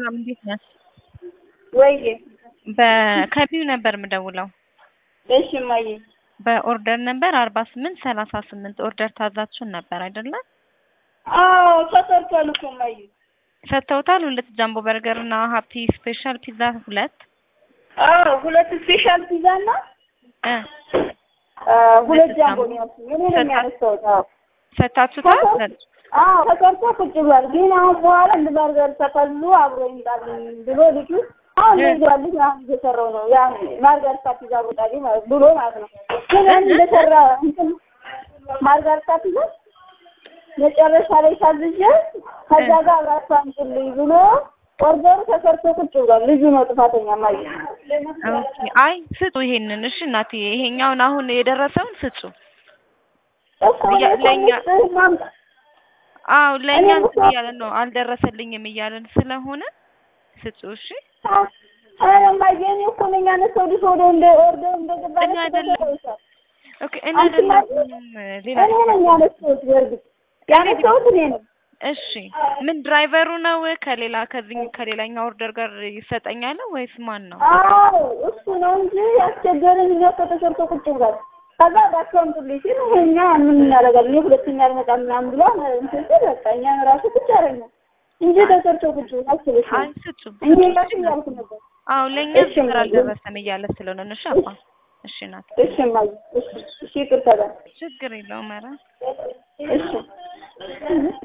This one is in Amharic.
ሰላም እንዴት ነሽ? ወይዬ በከቢው ነበር የምደውለው እሺ እማዬ በኦርደር ነበር አርባ ስምንት ሰላሳ ስምንት ኦርደር ታዛችሁን ነበር አይደለ? አዎ ተሰርቷል እኮ እማዬ ሰጥተውታል። ሁለት ጃምቦ በርገር እና ሀፒ ስፔሻል ፒዛ ሁለት አዎ ሁለት ስፔሻል ፒዛ እና እ አ፣ ሁለት ጃምቦ ነው ያልኩኝ እኔ ነኝ ያነሳሁት አዎ ሰጥታችሁታል። አዎ ተሰርቶ ቁጭ ብሏል። ግን አሁን በኋላ እንደ በርገር ተከሉ አብሮ ይምጣልኝ ብሎ ልጁ አሁን ይዟልኝ አሁን እየሰራው ነው ያ ማርጋሪታ ፒዛ አብሮጣልኝ ማለት ብሎ ማለት ነው። ግን ያን እንደሰራ እንትን ማርጋሪታ ፒዛ መጨረሻ ላይ ሳዝዤ ከዛ ጋር አብራችሁ አምጡልኝ ብሎ ኦርደሩ ተሰርቶ ቁጭ ብሏል። ልጁ ነው ጥፋተኛ ማለት ኦኬ አይ ስጡ ይሄንን። እሺ እናትዬ ይሄኛውን አሁን የደረሰውን ስጡ። አዎ ለእኛ እንትን እያለን ነው አልደረሰልኝም እያለን ስለሆነ ስጡ። እሺ ኧረ እማዬ እኔ እኮ ነኝ ያነሳው ልጅ ወደ እንደ ኦርደር እንደገባ እኔ አይደለም ኦኬ እኔ አንቺ አይደለም ሌላ እኔ ነኝ ያነሳሁት። በእርግጥ ያነሳሁት እኔ ነኝ። እሺ ምን ድራይቨሩ ነው ከሌላ ከዚህ ከሌላኛው ኦርደር ጋር ይሰጠኛል ወይስ ማን ነው? አዎ እሱ ነው እንጂ ያስቸገረኝ እኛ እኮ ተሰርቶ ቁጭ ብሏል። ከዛ እባክህ አምጡልኝ ሲል እኛ ምን እናደርጋለን እኔ ሁለተኛ አልመጣም ምናምን ብሎ እንትን ሲል በቃ እኛን ራሱ ቁጭ አደረግን እንጂ ተሰርቶ ቁጭ ብሏል። አስበሽ አይ ስጡ እኔ ራሱ እያልኩ ነበር። አዎ ለእኛ እሺ ስራ አልደረሰም እያለ ስለሆነ ነው። እሺ አባ እሺ ናት እሺ እማዬ እሺ እሺ ይቅርታ በል ችግር የለውም ኧረ እሺ